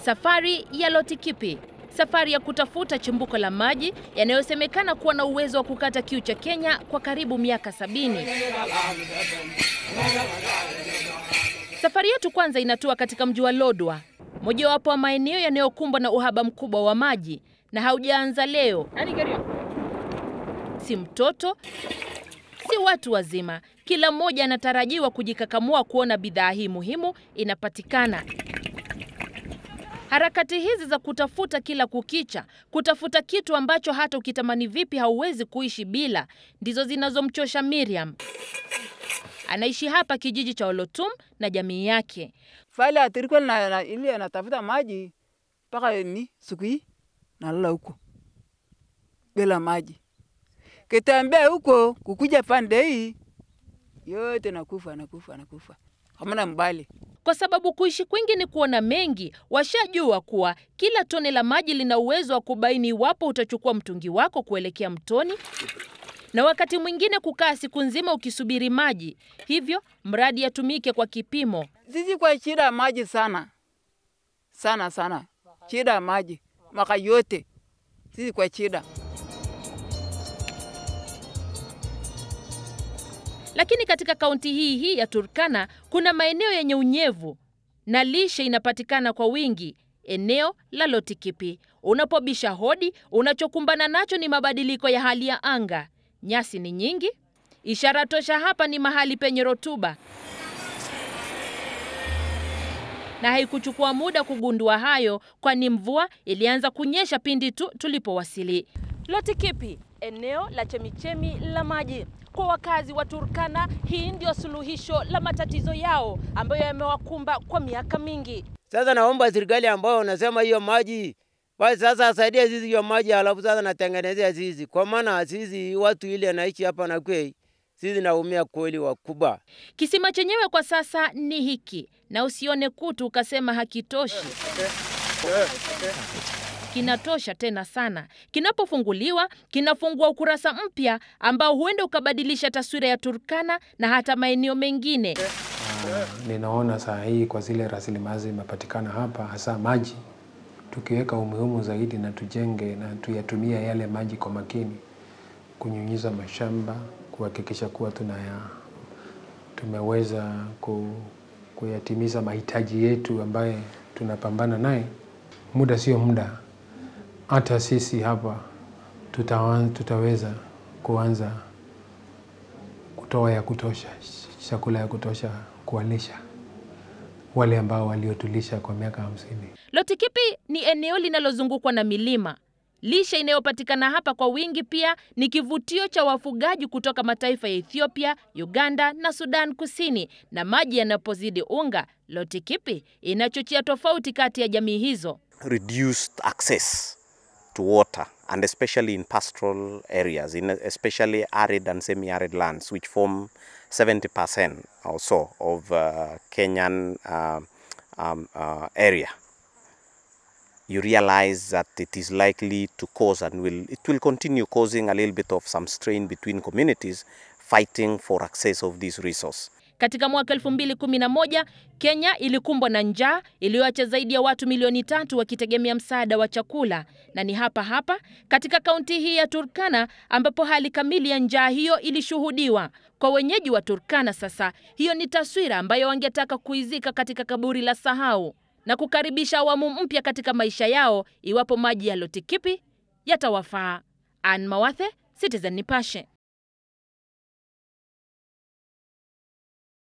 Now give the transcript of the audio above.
Safari ya Lotikipi, safari ya kutafuta chimbuko la maji yanayosemekana kuwa na uwezo wa kukata kiu cha Kenya kwa karibu miaka sabini. Safari yetu kwanza inatua katika mji wa Lodwar, mojawapo wa maeneo yanayokumbwa na uhaba mkubwa wa maji, na haujaanza leo. Si mtoto, si watu wazima, kila mmoja anatarajiwa kujikakamua kuona bidhaa hii muhimu inapatikana. Harakati hizi za kutafuta kila kukicha, kutafuta kitu ambacho hata ukitamani vipi hauwezi kuishi bila, ndizo zinazomchosha Miriam. Anaishi hapa kijiji cha Olotum na jamii yake. Fale atirikuwa na, na, ili anatafuta maji mpaka ni siku hii nalala huko bila maji, kitembea huko kukuja pande hii yote nakufa nakufa nakufa, hamna mbali. Kwa sababu kuishi kwingi ni kuona mengi, washajua kuwa kila tone la maji lina uwezo wa kubaini iwapo utachukua mtungi wako kuelekea mtoni na wakati mwingine kukaa siku nzima ukisubiri maji. Hivyo mradi yatumike kwa kipimo. Sisi kwa shida ya maji sana sana sana, shida ya maji maka yote sisi kwa shida. Lakini katika kaunti hii hii ya Turkana kuna maeneo yenye unyevu na lishe inapatikana kwa wingi. Eneo la Lotikipi, unapobisha hodi, unachokumbana nacho ni mabadiliko ya hali ya anga. Nyasi ni nyingi, ishara tosha hapa ni mahali penye rotuba, na haikuchukua muda kugundua hayo, kwani mvua ilianza kunyesha pindi tu tulipowasili. Lotikipi, eneo la chemichemi la maji. Kwa wakazi wa Turkana, hii ndio suluhisho la matatizo yao ambayo yamewakumba kwa miaka mingi. Sasa naomba serikali ambayo unasema hiyo maji basi sasa asaidia sisi hiyo maji, alafu sasa natengenezea sisi, kwa maana sisi watu ile anaishi hapa na kwei sisi naumia kweli wakubwa. Kisima chenyewe kwa sasa ni hiki, na usione kutu ukasema hakitoshi. Kinatosha tena sana. Kinapofunguliwa kinafungua ukurasa mpya ambao huenda ukabadilisha taswira ya Turkana na hata maeneo mengine. Uh, ninaona saa hii kwa zile rasilimali zimepatikana hapa, hasa maji, tukiweka umuhimu zaidi na tujenge na tuyatumia yale maji kwa makini, kunyunyiza mashamba, kuhakikisha kuwa tunaya tumeweza ku, kuyatimiza mahitaji yetu ambaye tunapambana naye. Muda sio muda, hata sisi hapa tutawa, tutaweza kuanza kutoa ya kutosha, chakula ya kutosha kuwalisha wale ambao waliotulisha kwa miaka hamsini. Lotikipi ni eneo linalozungukwa na milima. Lishe inayopatikana hapa kwa wingi pia ni kivutio cha wafugaji kutoka mataifa ya Ethiopia, Uganda na Sudan Kusini. Na maji yanapozidi unga, Lotikipi inachochea tofauti kati ya jamii hizo. reduced access to water and especially in pastoral areas, in especially arid and semi-arid lands, which form 70% or so of uh, Kenyan uh, um, uh, area. You realize that it is likely to cause and will it will continue causing a little bit of some strain between communities fighting for access of this resource. Katika mwaka 2011 Kenya ilikumbwa na njaa iliyoacha zaidi ya watu milioni tatu wakitegemea msaada wa chakula, na ni hapa hapa katika kaunti hii ya Turkana ambapo hali kamili ya njaa hiyo ilishuhudiwa. Kwa wenyeji wa Turkana sasa, hiyo ni taswira ambayo wangetaka kuizika katika kaburi la sahau na kukaribisha awamu mpya katika maisha yao iwapo maji ya Lotikipi yatawafaa. Ann Mawathe, Citizen Nipashe.